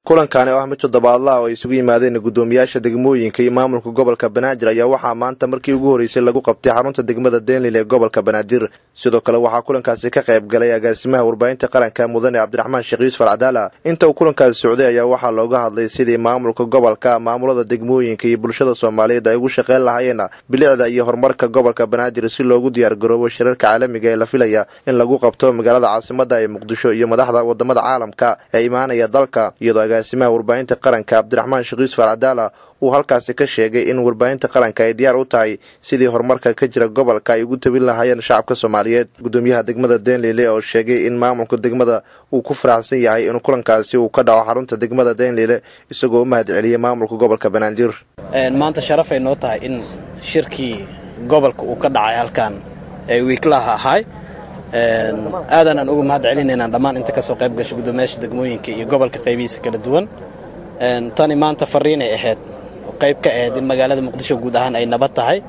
kulankaani oo ah mid toddobaadlaha oo ay isugu yimaadeen guddoomiyaasha degmooyinka iyo maamulka gobolka banaadir ayaa waxaa maanta markii ugu horreysay lagu qabtay xarunta degmada deenlil ee gobolka banaadir sidoo kale waxaa kulankaasi ka qayb galay agaasimaha warbaahinta qaranka mudane cabdiraxmaan sheekh yuusuf alcadaala inta uu kulankaasi socday ayaa waxaa looga hadlay sidii maamulka gobolka maamulada degmooyinka iyo bulshada soomaaliyeed ay ugu shaqeyn lahaayeen bilicda iyo horumarka gobolka banaadir si loogu diyaargaroobo shirarka caalamiga ee la filaya in lagu qabto magaalada caasimada ee muqdisho iyo madaxda wadamada caalamka ee imaanaya dalka iyadoo agaasimaha warbaahinta qaranka cabdiraxmaan sheekh yuusuf alcadaala uu halkaasi ka sheegay in warbaahinta qaranka ay diyaar u tahay sidii horumarka ka jira gobolka ay ugu tabin lahaayeen shacabka soomaaliyeed gudoomiyaha degmada deenlile oo sheegay in maamulka degmada uu ku faraxsan yahay in kulankaasi uu ka dhaco xarunta degmada deenlile isagoo u mahad celiyey maamulka gobolka banaadir maanta sharafay noo tahay in shirkii gobolka uu ka dhacay halkan ee wiiklaha ahay aadanaan uga mahad celinaynaa dhammaan inta kasoo qayb gashay guddoomiyaasha degmooyinka iyo gobolka qaybihiisa kala duwan tani maanta fariinay ahayd qayb ka ahayd in magaalada muqdisho guud ahaan ay nabad tahay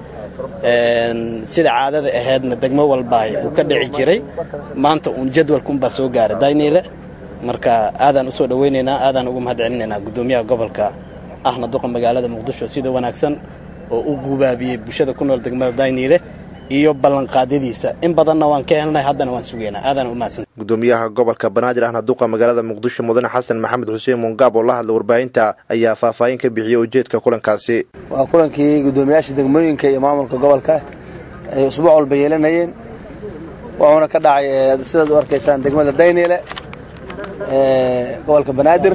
sida caadada ahaydna degmo walba uu ka dhici jiray maanta uun jadwalkunbaa soo gaaray dayniile marka aadaan usoo dhaweynaynaa aadaan uga mahad celinaynaa guddoomiyaha gobolka ahna duqa magaalada muqdisho sida wanaagsan oo u gubaabiyey bulshada ku nool degmada dayniile iyo ballanqaadyadiisa in badanna waan ka helnay haddana waan sugaynaa aadaan umahadsan gudoomiyaha gobolka banaadir ahna duqa magaalada muqdisho mudane xasan maxamed xuseen mungaab oo la hadla warbaahinta ayaa faahfaahin ka bixiyey ujeedka kulankaasi waa kulankii guddoomiyaasha degmooyinka iyo maamulka gobolka ay usbuuc walba yeelanayeen wuxuuna ka dhacay sidaad u arkaysaan degmada dayniile gobolka banaadir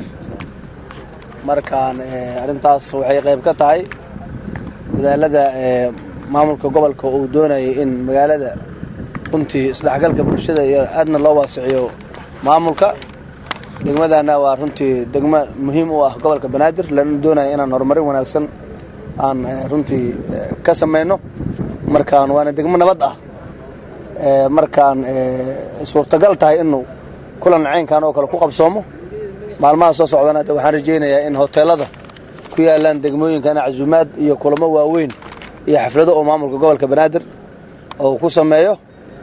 markaan arrintaas waxay qayb ka tahay dadaalada maamulka gobolka uu doonayay in magaalada runtii isdhexgalka bulshada iyo aadna loo waasiciyo maamulka degmadana waa runtii degmo muhiim u ah gobolka banaadir lana doonaya inaan horumarin wanaagsan aan runtii ka samayno markaan waana degmo nabad ah markaan suurtagal tahay inuu kulan caynkan oo kale ku qabsoomo maalmaha soo socdana waxaan rajaynayaa in hoteelada ku yaalaan degmooyinkana casuumaad iyo kulamo waaweyn iyo xaflado oo maamulka gobolka banaadir oo ku sameeyo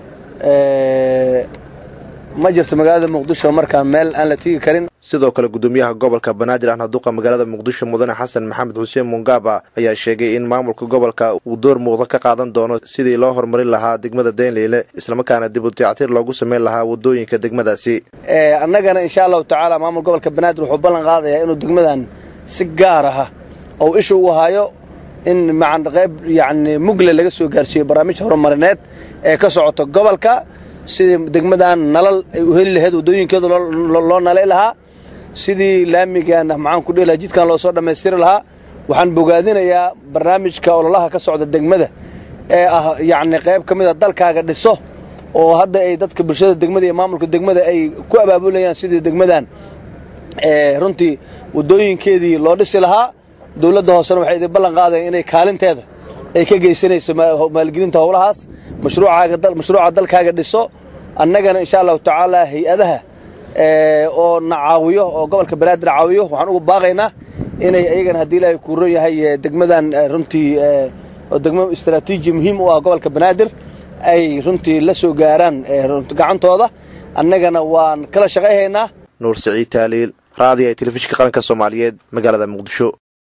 ma jirto magaalada muqdisho markaa meel aan la tigi karin sidoo kale guddoomiyaha gobolka banaadir ahna duqa magaalada muqdisho mudane xasan maxamed xuseen mungaaba ayaa sheegay in maamulka gobolka uu door muuqda ka qaadan doono sidii loo horumarin lahaa degmada deenliile islamarkaana dib u dayactir loogu sameyn lahaa wadooyinka degmadaasi annagana insha allahu tacaala maamul gobolka banaadir wuxuu ballan qaadayaa inuu degmadan si gaar aha ou isha ugu hayo in macan qayb yacni mugle laga soo gaarsiiyo barnaamij horumarineed ee ka socota gobolka sidii degmadan nalal ay u heli lahayd waddooyinkeedu loo nalay lahaa sidii laamigan maxaan ku dhihi lahaa jidkan loo soo dhammaystiri lahaa waxaan bogaadinayaa barnaamijka ololaha ka socda degmada ee ah yacni qayb ka mid a dalkaaga dhiso oo hadda ay dadka bulshada degmada iyo maamulka degmada ay ku abaabulayaan sidii degmadan runtii waddooyinkeedii loo dhisi lahaa dowladda hoosena waxay idin ballan qaadaya inay kaalinteeda ay ka geysanayso maalgelinta howlahaas mashruuca dalkaaga dhiso annagana insha allahu tacaala hay-adaha oo na caawiyo oo gobolka banaadir caawiyo waxaan ugu baaqaynaa inay ayagana haddii ilaahay kuuron yahay degmadan runtii oo degmo istaraatiiji muhiim u ah gobolka banaadir ay runtii la soo gaaraan gacantooda annagana waan kala shaqayhaynaa nuur saciid taaliil raadiga ee telefishinka qaranka soomaaliyeed magaalada muqdisho